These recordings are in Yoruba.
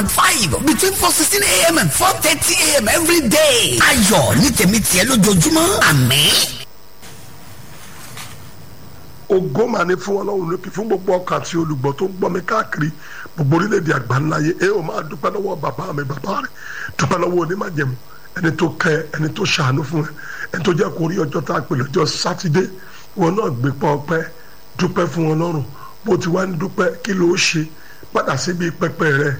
five between four sixteen a.m. and four thirty a.m. every day. ayọ̀ ní tèmi tiẹ̀ lójoojúmọ́ àmín. ògo mà ní fún ọlọ́run lókè fún gbogbo ọkàn àti olùgbọ́ tó ń gbọ́ mi káàkiri gbogbo orílẹ̀-èdè àgbáńláyé ẹ ò máa dúpẹ́ lọ́wọ́ bàbá mi bàbá rẹ̀ dúpẹ́ lọ́wọ́ onímọ̀jẹ̀mú ẹni tó kẹ́ ẹ ẹni tó ṣàánú fún ẹ ẹni tó jẹ́ kó rí ọjọ́ tá a pè lọ́jọ́ sátidé wọn náà gbé pọ́ ọpẹ́ dúpẹ́ fún ọlọ́run bó ti wá ń dúpẹ́ kí ló ṣe padà síbi pẹpẹ rẹ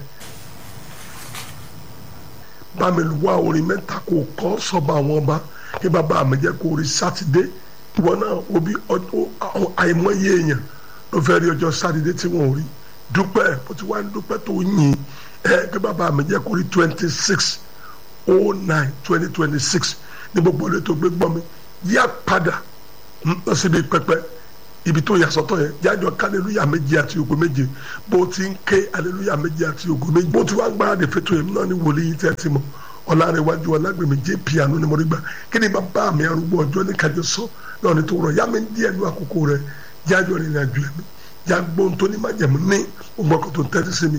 bá mi wá orin mẹ́ta kó kọ́ sọ́ba àwọn ọba kí bàbá mi jẹ́ kó rí sátidé ìwọ náà wo bí àìmọye èèyàn ló fẹ́ rí ọjọ́ sátidé tí wọ́n ò rí dúpẹ́ bó ti wá ń dúpẹ́ tó yìn ẹ kí bàbá mi jẹ́ kó rí twenty six oh nine twenty twenty six ní gbogbo ilé tó gbé gbọ́ mi yá padà lọ síbi pẹpẹ ibi tó yàsọ́tọ̀ yẹn jájọ ká aleluya méje àti ògo méje bó ti ń ké aleluya méje àti ògo méje bó ti wá ń gbáradì fẹ́tọ̀ yẹn náà ní wòlíì tẹ́ ti mọ̀ ọ̀làrẹ̀wájú ọ̀làgbèmí jẹ́ piano ni mo rí gbà kí ni bàbá mi arúgbó ọjọ́ ní kájọ sọ náà ní tó rọ yá mi díẹ̀ ní àkókò rẹ̀ jájọ rìnrìn àjò ẹ̀mí já gbóhùn tó ní májẹ̀mú ní ọgbọ́n kan tó ń tẹ́tí sí mi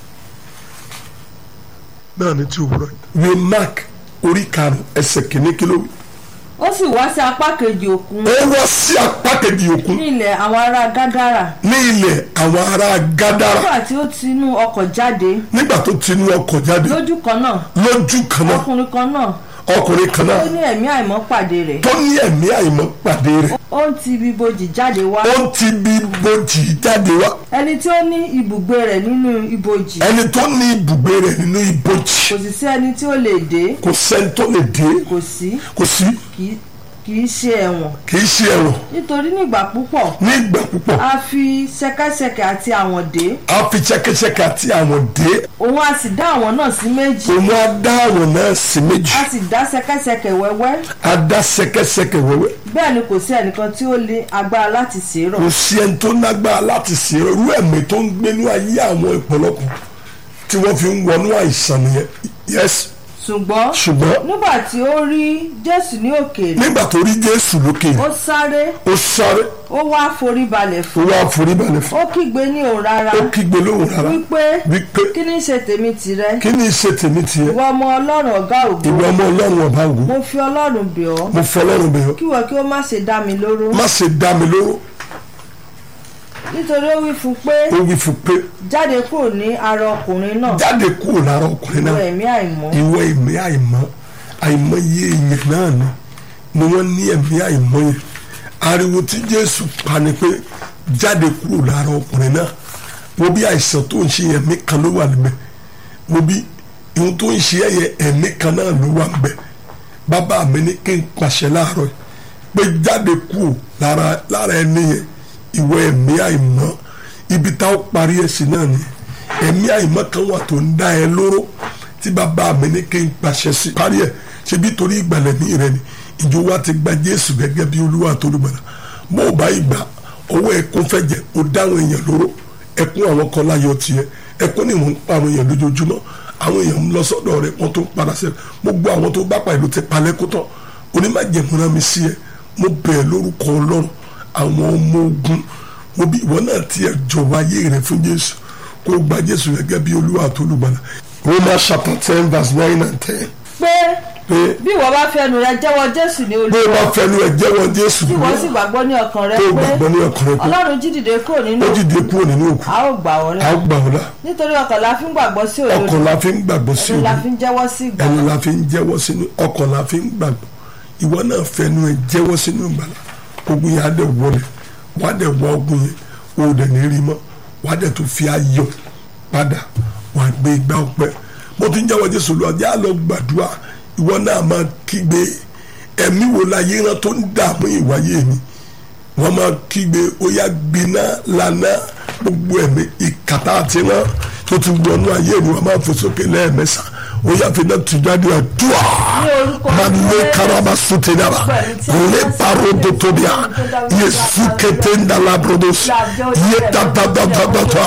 náà ní tí òwúrọ̀ yìí. ìwé mark orí karùn ẹsẹ̀ kìíní kí ló wí. ó sì wá sí apá kejì òkun ó wá sí apá kejì òkun ní ilẹ̀ àwọn ará gádàrà ní ilẹ̀ àwọn ará gádàrà nígbà tí ó ti inú ọkọ̀ jáde nígbà tó ti inú ọkọ̀ jáde lójú kan náà lójú kan náà ọkùnrin kan náà ọkùnrin kan náà ó ní ẹ̀mí àìmọ́ pàdé rẹ̀ tó ní ẹ̀mí àìmọ́ pàdé rẹ̀ ó ń ti ibi ibojì jáde wá ó ti bí bojì jáde wá ẹni tí ó ní ibùgbé rẹ̀ nínú ibojì ẹni tó ní ibùgbé rẹ̀ nínú ibojì kò sì sí ẹni tí ó lè dé kò sẹ́ni tó lè dé kò sí kò sí kì í- kì í ṣe ẹ̀wọ̀n kì í ṣe ẹ̀rọ nítorí nígbà púpọ̀ ní ìgbà púpọ̀ a fi ṣẹ̀kẹ̀ṣẹ̀kẹ̀ àti àwọn dé a fi ṣẹ̀kẹ̀ṣẹ̀kẹ̀ àti àwọn dé òun a sì dá àwọn náà sí méjì òun á dá àwọn náà sí méjì a sì dá ṣẹ̀kẹ̀ṣẹ̀kẹ̀ wẹ́wẹ́ á dá ṣẹ̀kẹ̀ṣẹ̀kẹ̀ wẹ́wẹ́ bẹ́ẹ̀ ni kò sí ẹnìkan tí ó lè agbára láti ṣèrò kò sí ẹni tó lágbára láti ṣe irú ẹ̀mí tó ń gbénú ayé àwọn ìpọ̀lọpọ̀ tí wọ́n fi ń wọnú àìsàn nìyẹn yes ṣùgbọ́n ṣùgbọ́n nígbà tí ó rí jésù ní òkèèrè nígbà tó rí jésù lókè ó sáré ó sáré ó wá forí balẹ̀ ó fún wá foríbalẹ̀ fún ó kígbe ní òun rárá ó kígbe lóhùn rárá wípé wípé kí ni ṣe tèmi tìrẹ kí ni ṣe tèmi tiẹ̀ ìwọ ọmọ ọlọ́run ọ̀gá ògo ìwọ ọmọ ọlọ́run ọba ògo mo fi ọlọ́run bẹ̀ ọ́ mo fọlọ́run bẹ̀ ọ́ kí wọ́n kí ó má ṣe dá mi lóró má ṣe dá mi lóró nítorí ó wí fún pé ó wí fún pé jáde kúrò ní ara ọkùnrin náà jáde kúrò lára ọkùnrin ìwọ náà ẹ̀mí àìmọ́ ìwọ ẹ̀mí àìmọ́ àìmọye èèyàn náà ni ni wọ́n ní ẹ̀mí àìmọ́ yẹn ariwo tí jésù pa ni pé jáde kúrò lára ọkùnrin náà wo bí àìsàn tó ń ṣe ẹ̀mí kan ló wà níbẹ̀ wo bí ihun tó ń ṣe ẹ̀yẹ ẹ̀mí kan náà ló wà níbẹ̀ bàbá mi ní kí n pàṣẹ láàárọ̀ yìí pé jáde kúrò lára lára ẹni yẹn ìwọ ẹ̀mí àìmọ́ ibi tá ó parí ẹ̀sìn náà ni ẹ̀mí àìmọ́ kan wà tó ń dá ẹ lóró tí bàbá mi ní kí n pàṣẹ sí parí ẹ̀ ṣe bí torí ìgbàlẹ̀ ní rẹ ni ìjọ wa ti gba Jésù gẹ́gẹ́ bí Olúwa tó lùgbàlà bó o bá ìgbà owó ẹkún fẹ́ jẹ o dáhùn èèyàn lóró ẹkún àwọn kan láyọ̀ tiẹ̀ ẹkún ni wọ́n ń pa àwọn èèyàn lójoojúmọ́ àwọn èèyàn ń lọ sọ́dọ̀ rẹ̀ wọ́n tó ń padà sẹ́yìn gbogbo àwọn tó bá pàdé ló ti palẹ̀ kó tán onímọ̀jẹ̀múra mi sí ẹ mo bẹ̀ ẹ́ lórúkọ Ọlọ́run àwọn ọmọ ogun wo bí ìwọ náà tiẹ̀ jọ̀wọ́ ayé rẹ fún Jésù kó o gba Jésù gẹ́gẹ́ bí Olúwa tó lùgbàlà Romans chapter ten verse nine and ten pé pé bí ìwọ bá fẹnu rẹ jẹ́wọ́ jésù ní bí o olúwa bá fẹnu ẹ jẹ́wọ́ Jésù tí lọ ìwọ sì gbàgbọ́ ní ọkàn rẹ tó o pé gbàgbọ́ ní ọkàn rẹ pé ọlọ́run jí dìde kúrò nínú ó dìde kúrò nínú òkú a ó gbà wọ́n a là ó gbà ọ́ la nítorí ọkàn la fi ń gbàgbọ́ sí òdodo ọkàn la fi ń gbàgbọ́ sí ẹnu la òdodo fi ń jẹ́wọ́ sí ìgbà ẹnu la fi ń jẹ́wọ́ sínú ọkàn la fi ń gbàgbọ́ ìwọ náà fẹnu ẹ jẹ́wọ́ sínú ìgbàlá ogun yẹn á dẹ̀ wọlé wàá dẹ̀ wọ ogun yẹn o ò dẹ̀ ní rí mọ́ wàá dẹ̀ tó fi ayọ̀ padà wàá gbé igbá ọpẹ́ mo ti ń jẹ́wọ́ Jésù lọ ajá lọ gbàdúrà ìwọ náà máa kígbe ẹ̀mí wo la yé rán tó ń dààmú ìwáyé mi wọ́n máa kígbe ó yá gbiná lana gbogbo ẹ̀mí ìkàtà àti rán tó ti wọnú ayé mi wọ́n máa fò sókè lẹ́ẹ̀mẹ́sàn ó yá fi náà tù jáde àdúrà Ní orúkọ máa lé Jésù. karama sutenaba lé paro dotobia yesu kete ndala brodos yé tatatatata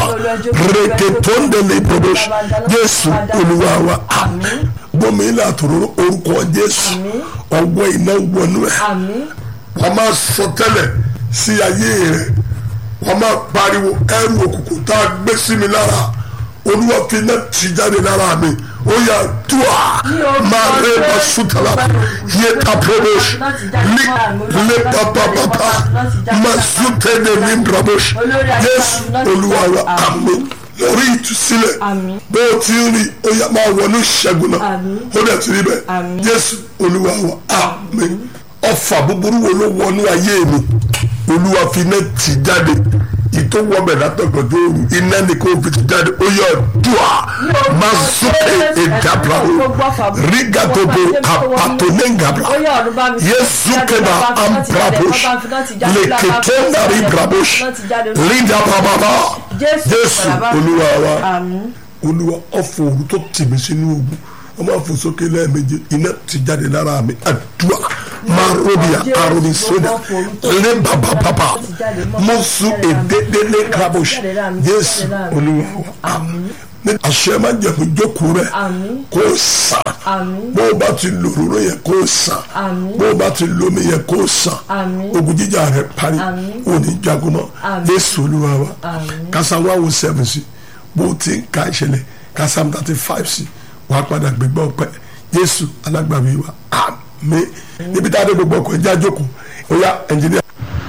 reketonde le brodos Jésù Olúwa wa Àmín. gbọmọ ilé àtòrò orúkọ Jésù ọwọ́ iná wọnú ẹ àmín wọ́n máa sọ tẹ́lẹ̀ sí ayé rẹ̀ wọ́n máa pariwo ẹrù òkùnkùn tá a gbé sí mi lára olúwa fi iná ti jáde lára mi ó yà dùà máa rẹ ma sùtàlà yé ta promosh lé pàpàpàpà ma sùtẹ̀lẹ̀ ní bramosh yéésù olúwa wa àmín lórí ìtúsílẹ̀ Àmín. bó o ti ń rí ó yà máa wọnú ìṣẹ́gun náà Àmín. ó dẹ̀ ti rí bẹ́ẹ̀ Àmín. jésù olúwa wa àmín ọfà búburú wo ló wọnú ayé mi olúwa fi iná tì jáde ìtò wọbẹ̀ látọ̀gbọ̀dọ̀ òru iná ni kò fi ti jáde ó yọ dùà máa sókè ìdàbra o rígàdòbò àpàtó ní ìgàbra yéésù kẹba ambrabosh lèkètò nàrí brabosh lídà bàbàbà jésù olúwa wa àmín olúwa ọ̀fọ̀ òru tó tì mí sínú ogun wọ́n máa fò sókè lẹ́ẹ̀mejì iná ti jáde lára mi àdúrà máa róbìà àròbí sódà lé bàbà bàbà mo sùn èdèdélé krabosh jésù olúwa wa àmín àṣẹ máa jẹ̀mú jókòó rẹ̀ Àmín. kó sàn Àmín. bó o bá ti lò òróró yẹ kó sàn Àmín. bó o bá ti lo omi yẹ kó sàn Àmín. ogun jíjà rẹ̀ parí Àmín. òní jagun mọ́ Àmín. jésù olúwa wa Àmín. kásá wá wo seven sí bó o ti ń ka ìṣẹ̀lẹ̀ kásá thirty five sí wàá padà gbégbá ọpẹ́ jésù alágbàwí wa àmín níbi tá a dé gbogbo ọkọ̀ ẹja jókòó ó yá ẹnjìníà.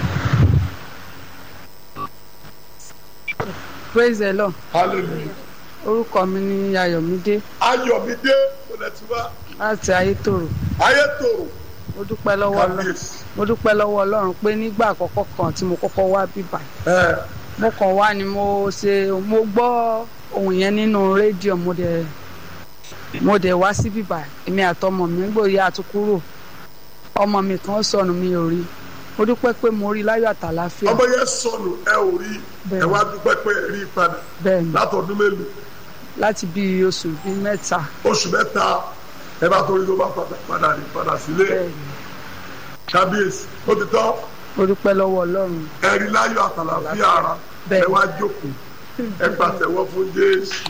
praise the lord hallelujah orúkọ mi ni ayọ̀mídé ayọ̀mídé olùtúwà láti ayétòrò ayétòrò mo dúpẹ́ lọ́wọ́ ọlọ́run kábíyèsí mo dúpẹ́ lọ́wọ́ ọlọ́run pé nígbà àkọ́kọ́ kan tí mo kọ́kọ́ wá bíbà ẹ mo kàn wá ni mo ṣe mo gbọ́ ohun yẹn nínú rédíò mo dẹ̀ mo dẹ̀ wá sí bíbà èmi àtọmọ mi gbòòyà àtúkúrò ọmọ mi kan sọnù mi ò rí mo dúpẹ́ pé mo rí láyọ̀ àtàláfíà ọmọ yẹn sọnù ẹ ò rí ẹ wá dúpẹ́ pé ẹ rí i padà bẹ́ẹ̀ ni látọdún mélòó láti bí oṣù bíi mẹ́ta oṣù mẹ́ta ẹ bá torí ló bá padà padà rí padà sílé bẹ́ẹ̀ ni kábíyèsí ó ti tán mo dúpẹ́ lọ́wọ́ ọlọ́run ẹ rí láyọ̀ àtàlàfíà ara ẹ Bẹ́ẹ̀. wá jókòó ẹ pàtẹ́wọ́ fún jésù.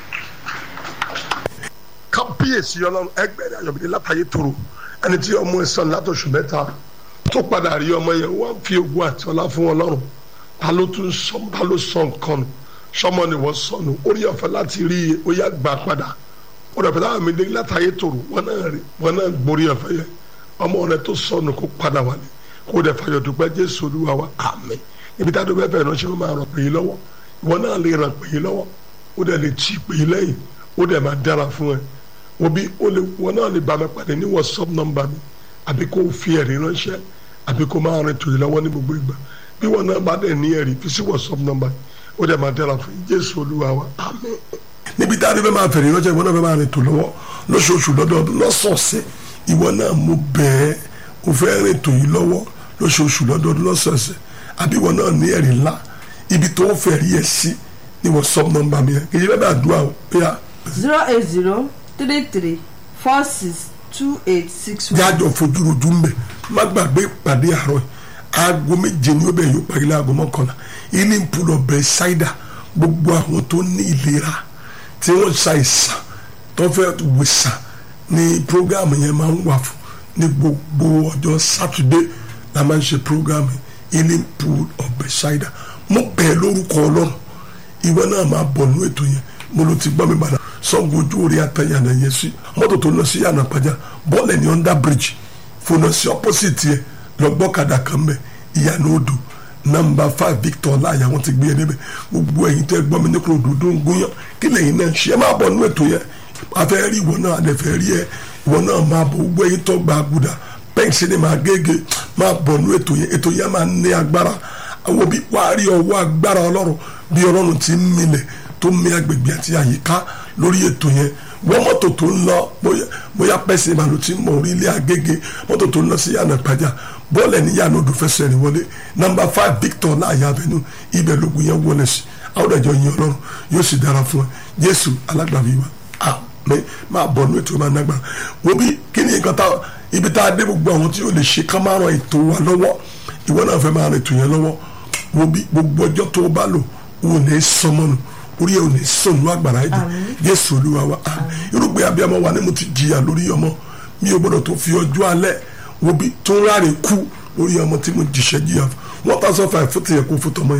kábíyèsí ọlọ́run ẹgbẹ́rẹ́ ayọ̀bìnrin látàyè tòrò ẹni tí ọmọ ẹ sàn látọ̀ṣù mẹ́ta tó padà rí ọmọ yẹn wọ́n fi ogun àti ọlá fún ọlọ́run ta ló tún sọ ta ló sọ nǹkan nù sọmọ ni wọ́n sọnù orí ọ̀fẹ́ láti rí i ó yá gbà padà orí ọ̀fẹ́ láwọn mi dé látàyè tòrò wọ́n náà rí wọ́n náà gborí ọ̀fẹ́ yẹn ọmọ rẹ tó sọnù kó padà wálé kó dẹ̀ fàyọ̀ dúpẹ́ jésù olúwa wa àmín ibi tá a dúpẹ́ bẹ́ẹ̀ náà ṣe ló máa ràn pè é lọ́wọ́ ìwọ náà lè ràn pè é lọ́wọ́ ó dẹ̀ lè tì pè é lẹ́yìn ó dẹ̀ máa dára fún ẹ òbí ó lè wọn náà lè bá mi pàdé ní whatsapp nọ́mbà mi àbí kó o fi ẹ̀rí ránṣẹ́ àbí kó o máa rìn tòyí lọ́wọ́ ní gbogbo ìgbà bí wọn náà bá dẹ̀ ní ẹ̀rí fi sí whatsapp nọ́mbà ó dẹ̀ máa dára fún yín jésù olúwa wa àmín. níbi tá a rí bẹ́ẹ̀ máa fẹ̀rí ránṣẹ́ ìwọ náà fẹ́ máa rìn tò lọ́wọ́ lóṣooṣù lọ́dọọdún lọ́sọ̀ọ̀sẹ̀ ìwọ náà mo bẹ̀ẹ́ o fẹ́ rìn tòyí lọ́wọ́ lóṣooṣù lọ́dọọdún lọ́sọ̀ọ̀sẹ̀ àbí ìwọ náà ní ẹ̀rí ńlá ibi tó ń fẹ̀rí ẹ̀ sí ní whatsapp nọ́mbà mi yẹn kì í ṣe bẹ́ẹ̀ bá àdúrà o bóyá zero eight zero three three four six two eight six one. jájọ fojúrojú ń bẹ má gbàgbé ìpàdé àárọ̀ yìí aago méje ni ó bẹ̀ yóò parí láago mọ́kànlá ilé ń pulọ̀ bẹ̀ ṣáìdà gbogbo àwọn tó ní ìlera tí wọ́n ṣàìsàn tó fẹ́ wòsàn ní programu yẹn máa ń wà fún ní gbogbo ọjọ́ sátidé la máa ń ṣe programu ilé ń pulọ̀ bẹ̀ ṣáìdà mo bẹ̀ lórúkọ ọlọ́run ìwọ náà máa bọ̀ nínú ètò yẹn mo ló ti gbọ́ mi padà sọ́gun ojú orí atẹ́yànà yẹn sí mọ́tò tó lọ sí yànnà pàjá bọ́ọ̀lù ní under bridge fònà sí opposite yẹ lọ́gbọ́kadà kan bẹ̀ ìyànà odò nọmba five victor láàyè àwọn ti gbé yẹn débẹ̀ gbogbo ẹ̀yin tẹ́ gbọ́ mi ní kúrò dúdú ń gúnyán kí lẹ́yìn náà ṣe é máa bọ̀ nínú ètò yẹn afẹ́ rí ìwọ náà alẹ́ fẹ́ rí ẹ ìwọ náà máa bọ̀ gbogbo ẹ̀yin tó gba àgùdà pẹ́ǹsì ni máa gégé máa bọ̀ nínú ètò yẹn ètò yẹn máa ní agbára àwọn bí wàá rí ọwọ́ agbára ọlọ́run bí ọlọ́run ti ń milẹ̀ tó mi agbègbè àti àyíká lórí ètò yẹn wọ́n mọ́tò tó ń lọ bóyá bóyá pẹ́sì ìbàlù tí mọ̀ orí ilé agége mọ́tò tó ń lọ sí yànnà ìpàjà bọ́ọ̀lù ẹni yànnà odò fẹsẹ̀ rìn wọlé nọmba five victor láàyè abẹnú ibẹ̀ lógun yẹn wọlé sí àwọn ọ̀dàjọ́ yẹn ọlọ́run yóò sì dára fún ẹ jésù alágbàbí wa àmín máa bọ̀ nínú ètò máa nágbára wo bí kí ni nǹkan tá ibi tá a dé gbogbo àwọn tí yóò lè ṣe ká máa ran ètò wa lọ́wọ́ ìwọ náà fẹ́ máa ran ètò yẹn lọ́wọ́ wo bí gbogbo ọjọ́ tó o bá lò ò ní sọmọnù orí ẹ ò ní sọnù agbára ẹ jẹ jésù olúwa wa àmín irúgbìn abiyamọ wa ni mo ti jìyà lórí ọmọ mi ò gbọdọ̀ tó fi ọjọ́ alẹ́ wo bí tó ń ráre kú lórí ọmọ tí mo jìṣẹ́ jìyà fún wọn tá sọ fà fún tìyẹ kó fún tọmọ yẹn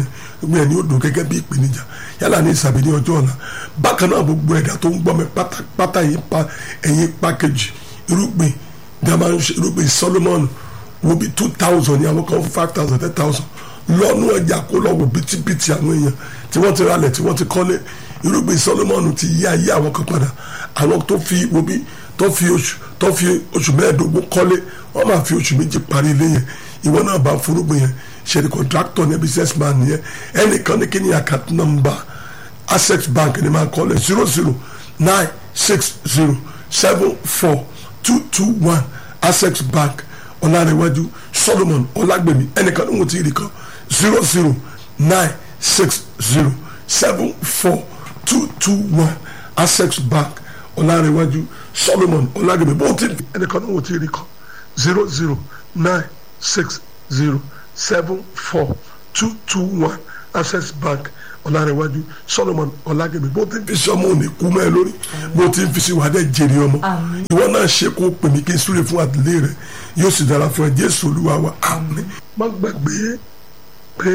gbogbo ẹni ó dùn gẹ́gẹ́ bí ìpèníjà yálà ní ìsàbí ní ọjọ́ ọ̀la bákan náà gbogbo ẹ̀dá tó ń gbọ́ mi pátápátá yìí pa ẹ̀yìn pákéjì irúgbìn dama ń ṣe irúgbìn Solomon wo bí two thousand ní àwọn kan fún five thousand ten thousand lọ́nù ọjà kó lọ́wọ́ bítíbitì àwọn èèyàn tí wọ́n ti ralẹ̀ tí wọ́n ti kọ́lé irúgbìn Solomon ti yí ayé àwọn kan padà àwọn tó fi wo bí tó fi oṣù tó fi oṣù mẹ́ẹ̀ẹ́dógún kọ́lé wọ́n máa fi oṣù méjì parí ilé yẹn ìwọ náà bá forúgbìn yẹn ṣe ni contractor ní business man yẹn ẹnìkan ní kí ni account number access bank ni máa kọ́lé zero zero nine six zero seven four two two one access bank ọ̀làrẹ̀wájú solomon ọ̀làgbèmí ẹnìkan ní wọ́n ti rí kan zero zero nine six zero seven four two two one access bank ọ̀làrẹ̀wájú solomon ọ̀làgbèmí bó ti ẹnìkan ní wọ́n ti rí kan zero zero nine six zero seven four two two one access bank ọ̀làrẹ̀wájú solomon ọ̀làgbèmí bó ti fi sọmọ òní kú mẹ́ lórí bó ti fi sí wàdẹ́ jèrè ọmọ ìwọ náà ṣe kó pè mí kí n súre fún àtìlẹ́yìn rẹ yóò sì dára fún ẹ jésù olúwa wa àmín. má gbàgbé pé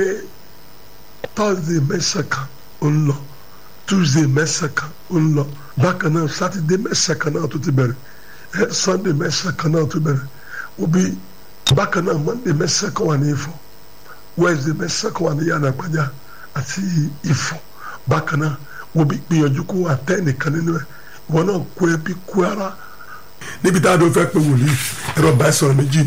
thursday mẹ́sàn kan ó ń lọ tuesday mẹ́sàn kan ó ń lọ bákan náà saturday mẹ́sàn kan náà tó ti bẹ̀rẹ̀ ẹ sunday mẹ́sàn kan náà tó bẹ̀rẹ̀ òbí bákan náà monday mẹ́sàn kan wà ní ifọ̀ wednesday mẹ́sàn kan wà ní yàrá àgbàjá àti ifọ̀ bákan náà òbí gbìyànjú kó àtẹ́ nìkan nínú ẹ̀ ìwọ náà kó ẹbí kó ara níbi tá a dún fẹ́ pé wòlíì ẹ̀rọ bá sọ̀rọ̀ méjì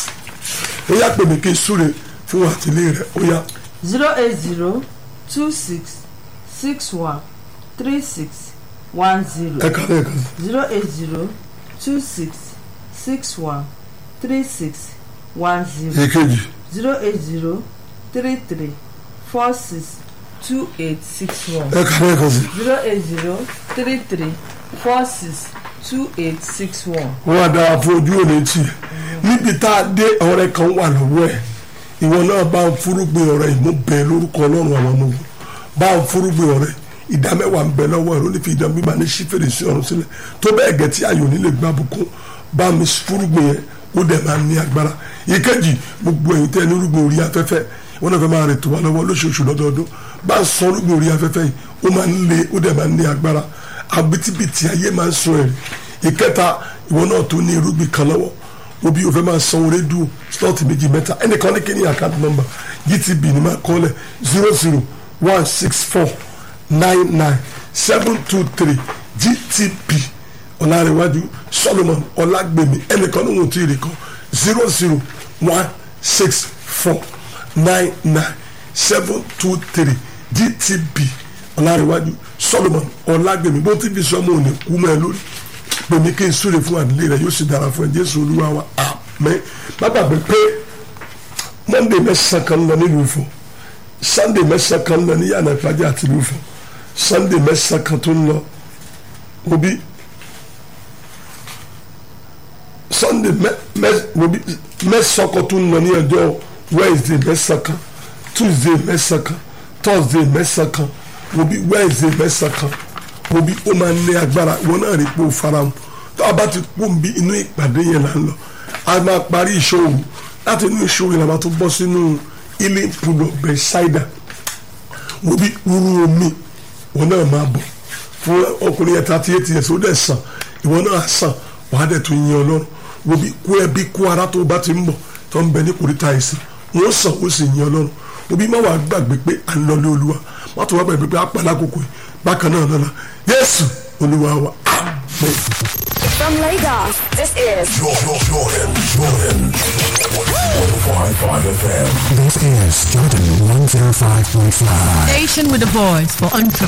ó yá pè mí kí n súre fún àtìlẹ́yìn rẹ̀ ó yá zero eight zero two six six one three six one zero ẹ kàlẹ́ ẹ̀ka sí. zero eight zero two six six one three six one zero èkejì zero eight zero three three four six two eight six one ẹ kàlẹ́ ẹ̀ka sí. zero eight zero three three four six two eight six one. wọ́n á dára fún ojú òní tì í níbi tá a dé ọ̀rẹ́ kan wà lọ́wọ́ ẹ̀ ìwọ náà bá ń fúrúgbìn ọ̀rẹ́ yìí mo bẹ̀ lórúkọ ọlọ́run àwọn ọmọ ogun bá ń fúrúgbìn ọ̀rẹ́ ìdá mẹ́wàá ń bẹ lọ́wọ́ ẹ̀ ló ní fi ìdá bíbá ní sí fèrèsé ọ̀run sílẹ̀ tó bẹ́ẹ̀ gẹ̀ tí ayò nílé gbá bùkún bá mi fúrúgbìn yẹn ó dẹ̀ máa ní agbára ìkejì gbogbo ẹ̀yin tẹ́ ní rúgbìn orí afẹ́fẹ́ wọn náà fẹ́ máa rètò wá lọ́wọ́ lóṣooṣù lọ́dọọdún bá ń sọ rúgbìn orí afẹ́fẹ́ yìí ó máa ń le ó dẹ̀ máa ń ní agbára àbítíbitì ayé máa ń sọ ẹ̀rí ìkẹta ìwọ náà tó ní irúgbìn kan lọ́wọ́ obi o fẹ́ máa san orí dùn slot méjì mẹ́ta ẹnìkan ní kíní account number gtb ní máa kọ́ lẹ̀ zero zero one six four nine nine seven two three gtb ọ̀làrẹ̀wájú solomon ọ̀làgbèmí ẹnìkan ní òun tó yìí kan zero zero one six four nine nine seven two three gtb ọ̀làrẹ̀wájú solomon ọ̀làgbèmí bó ti fi sọ́mọ́ òní kú mọ́ ẹ lórí pèmí kí n súre fún àdílé rẹ yóò sì dára fún ẹ jésù olúwa wa àmín má gbàgbé pé monday mẹ́sàn kan lọ nílùú Ifọ̀ sunday mẹ́sàn kan lọ ní yàrá ìpàdé àti ìlú Ifọ̀ sunday mẹ́sàn kan tó ń lọ obi sunday obi mẹ́sàn kan tó ń lọ ní ọjọ́ wednesday mẹ́sàn kan tuesday mẹ́sàn kan thursday mẹ́sàn kan obi wednesday mẹ́sàn kan obi ó máa ń ní agbára ìwọ náà rí pé ó farahàn tó a bá ti kó nbí inú ìpàdé yẹn là ń lọ a máa parí ìṣòro láti inú ìṣòro yẹn la máa tún bọ́ sínú ilé ìpùdọ̀ bẹ́sáìdà obi wúrú omi ìwọ náà máa bọ̀ fún ọkùnrin yẹn thirty eight years ó dẹ̀ sàn ìwọ náà sàn wàá dẹ̀ tún yin ọlọ́run obi kó ẹbí kó ara tó bá ti ń bọ̀ tó ń bẹ ní kòríta àìsàn wọ́n sàn ó sì yin ọlọ́run obi má wàá gbàgbé pé à ń lọ lé olúwa má tó wàá gbàgbé pé àpàlà kòkò yìí bákan náà lọ́la yéésù olúwa wa àmín. From Lagos, this is Jordan, Jordan, Jordan. 105.5 FM. This is Jordan 105.5. Station with a voice for entrepreneurs.